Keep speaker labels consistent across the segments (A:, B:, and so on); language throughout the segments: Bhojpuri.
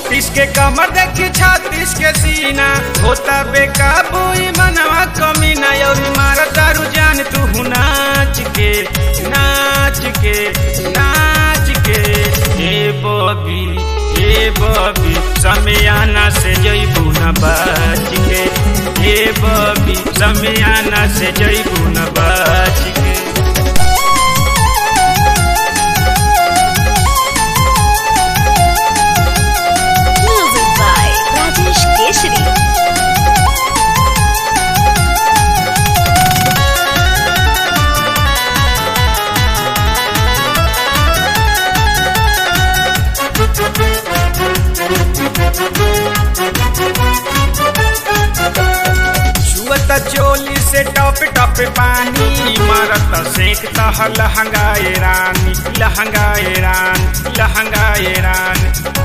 A: बत्तीस के कमर देखी छत्तीस के सीना होता बेकाबू ई मनवा कमी ना और मारा दारू जान तू नाच के नाच के नाच के ए बबी ए बबी समियाना से जइबू न बाच के ए बबी समियाना से जइबू न बाच के
B: Music by Rajesh Keshri.
A: छुअत चोली से टप टप पानी मारत सेक तह लहंगाए रानी लहंगाए रान लहंगाए रान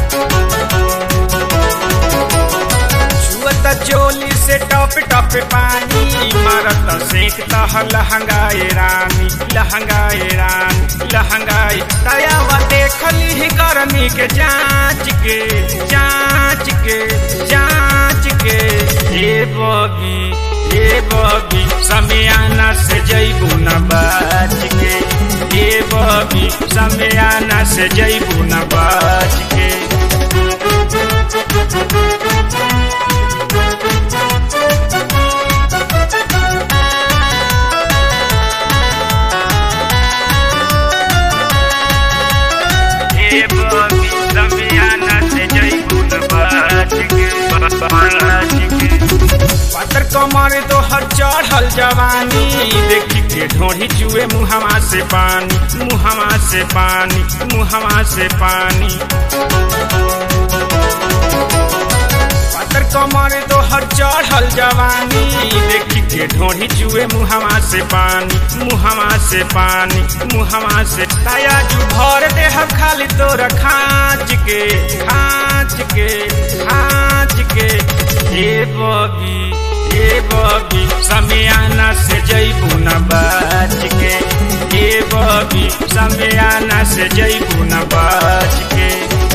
A: छुअत चोली से टप टप पानी मारत सेक तह लहंगाए रानी लहंगाए रान लहंगाए तयावा देखली ही गर्मी के जांच के जांच के जांच के ए बबी ए बबी समियाना से जइबू न बाच के ए बबी समियाना से जइबू न बाच के ए बबी समियाना से जइबू न बाच के बाच के पातर कमर तो हर चढ़ल जवानी देखी के ढोढ़ी जुए मुहवा से पानी मुहवा से पानी मुहवा से पानी पातर कमर तो हर चढ़ल जवानी देखी के ढोढ़ी जुए मुहवा से पानी मुहवा से पानी मुहवा से ताया जू भर दे हम खाली तोरा खाँच के खाँच के खाँच के ए बबी ए बबी समियाना से जइबू न बाच के ए बबी समियाना से जइबू न बाच के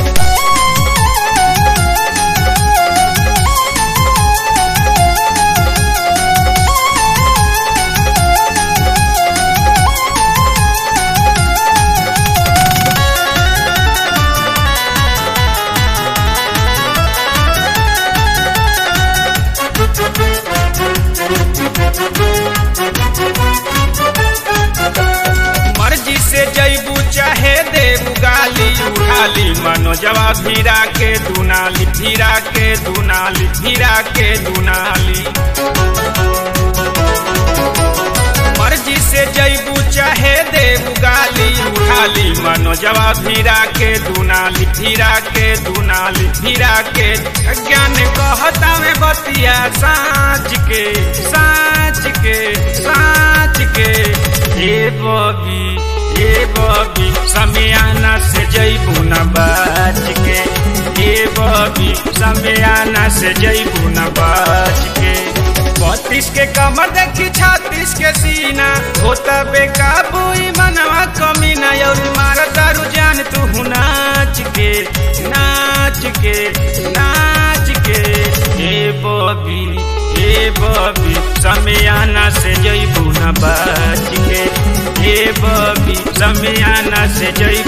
A: मर्जी से जैबू चाहे देबू गाली उठाली मनो जवाब भीरा के दुनाली भीरा के दुनाली भीरा के दुनाली मर्जी से जैबू चाहे देबू गाली उठाली मनो जवाब भीरा के दुनाली भीरा के दुनाली भीरा के ज्ञान कहता में बतिया साँच के साँच के साँच के ए बबी ए बबी समियाना से जइबू न बाच के ए बबी समियाना से जइबू न बाच के बत्तीस के कमर देखी छत्तीस के सीना होता बेकाबू ई मनवा कमी ना और मारा दारू जान तू नाच के नाच के नाच के ए बबी ए बबी समियाना से जइबू न बाच के ए बबी समियाना से जइबू